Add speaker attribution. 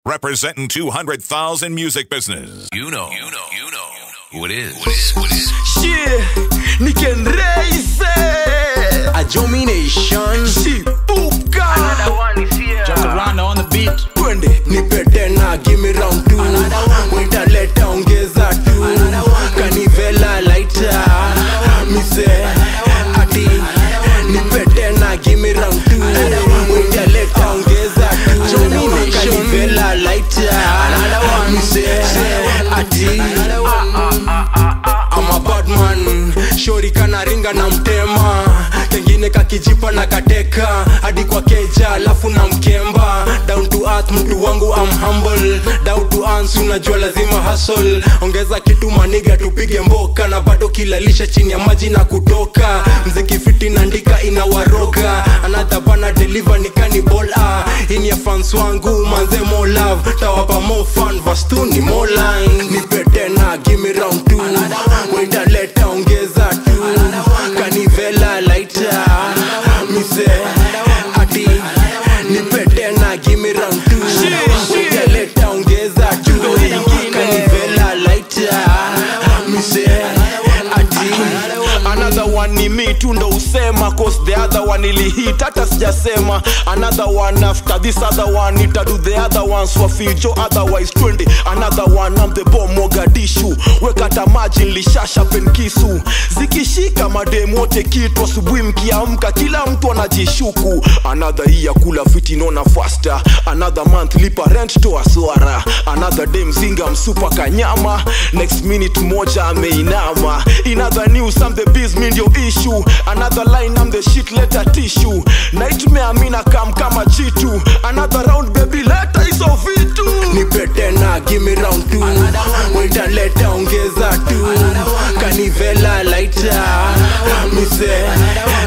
Speaker 1: representing 200,000 music business.
Speaker 2: You know, you know, you know who it is. What is, what is.
Speaker 3: Shit, Niken Reise
Speaker 4: A domination
Speaker 3: Shipuka
Speaker 5: Jacaranda on the beat.
Speaker 4: twende nipe tena gimme round two witaleta ongeza tu kanivela laita mise ati nipe tena gimme round two witaleta ongeza tu kanivela laita mise ati I'm a bad man shori kanaringa na mtema kengine kakijipa na kateka hadi kwa keja alafu na mkemba down to earth mtu wangu am humble down to earth unajua lazima hustle ongeza kitu maniga tupige mboka na bado kilalisha chini ya maji na kutoka mziki fiti naandika inawaroga another bana deliver ni cannibal ah ini ya fans wangu manze more love tawapa more fun vastu ni more line nipe tena give me round two witaleta ongeza tu kanivela laita mise ati nipe tena give me round two witaleta ongeza tu kanivela laita mise ati
Speaker 3: Another one ni me tu ndo usema cause the other one ilihit hata sijasema another one after this other one ita do the other ones wafijo otherwise twende another one I'm the bomb Mogadishu wekata maji nilishasha penkisu zikishika mademu wote kitu asubuhi mkiamka kila mtu anajishuku another hii ya kula fiti nona faster another month lipa rent toa swara another day mzinga msupa kanyama next minute moja ameinama in other news I'm the biz mi ndio issue another line I'm the shit letter tissue nightmare mina kam kama jitu another round baby leta hizo vitu
Speaker 4: nipe tena gimme round two witaleta ongeza tu kanivela laita mise